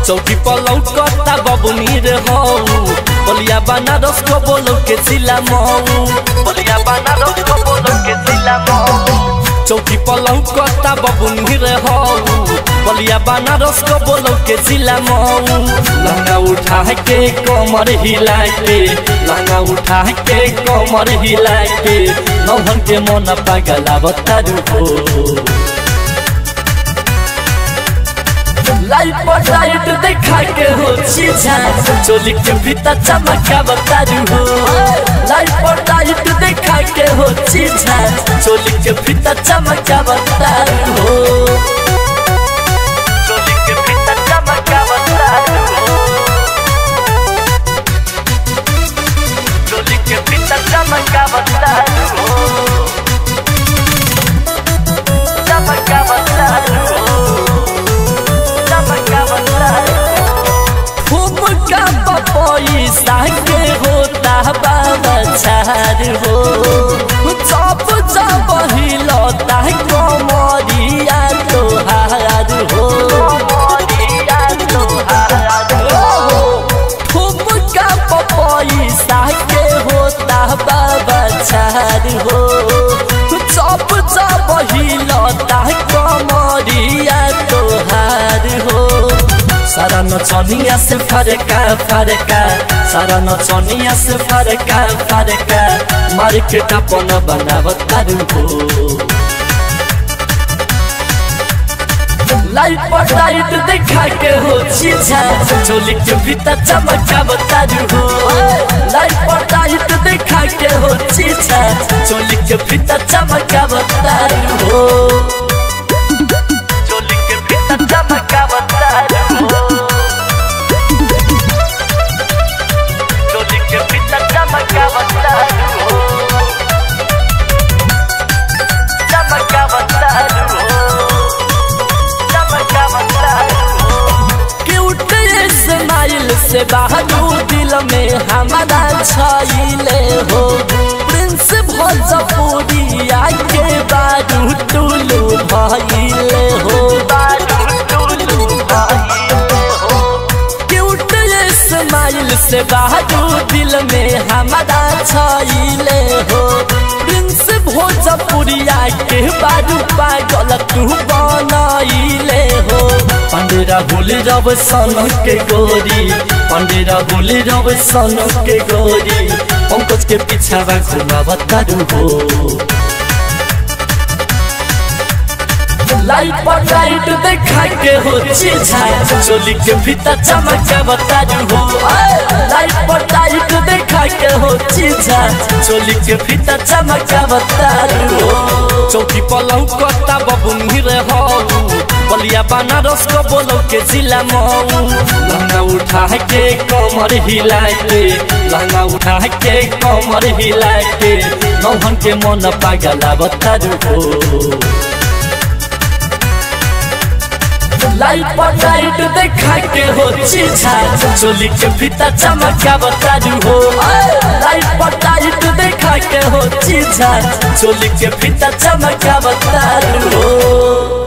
चौकी पर लौकता बबुनी रे हो बलिया बनारस को बोलो के जिला मऊ बलिया बनारस को बोलो के जिला मऊ चौकी पर लौकता बबुनी रे हो बलिया बनारस को बोलो के जिला मऊ लहंगा उठा के कमर हिला के लहंगा उठा के कमर हिला के नौहन के मन पागला बतारू हो लाइट पर लाइट देखा के हो चीजा चोली के भीतर चमका बतारू हो लाइट पर लाइट देखा के हो चीजा चोली के भीतर चमका बतारू हो चोली के भीतर चमका बतारू हो चोली के भीतर चमका बतारू हो चमका बतारू हो खूब का पैसा के होता बाबा छार हो चप चप हिलता कमरिया तोहार हो खूब का पैसा के होता बाबा छार हो चप चप हिलता कमरिया तोहार हो सारा नचनिया से फरका फरका सारा नचनिया से फरका फरका मार्केट अपन बनावतारू हो लाइट पर लाइट देखा के हो चीजा चोली के भीतर चमका बतारू हो लाइट पर लाइट देखा के हो चीजा चोली के भीतर चमका बतारू हो चोली के भीतर चमका बतारू हो चोली के भीतर चमका बतारू हो चमका बतारू हो क्यूट स्माइल से बहादू दिल में हमारा छाइले हो प्रिंस भोजपुरिया के बारू टुलू भइले हो क्यूट स्माइल से बहादू दिल में हमारा छाइले हो प्रिंस भोजपुरिया के बारू पागल तू बनाइले हो पंडेरा भूल रब सन के गोरी पंडेरा भूल रब सन के गोरी पंकज के पीछा घुमा बतारू हो लाइट पर लाइट देखा के हो चीजा चोली के भीतर चमका बतारू हो लाइट पर लाइट देखा के हो चीजा चोली के भीतर चमका बतारू हो चौकी पर लौकता बबुनी रे हो बलिया बनारस को बोलो के जिला मऊ लहंगा उठा के कमर हिला के लहंगा उठा के कमर हिला के नौहन के मन पागला बतारू हो लाइट पर लाइट देखा के हो चीजा चोली के भीतर चमका बतारू हो लाइट पर लाइट देखा के हो चीजा चोली के भीतर चमका बतारू हो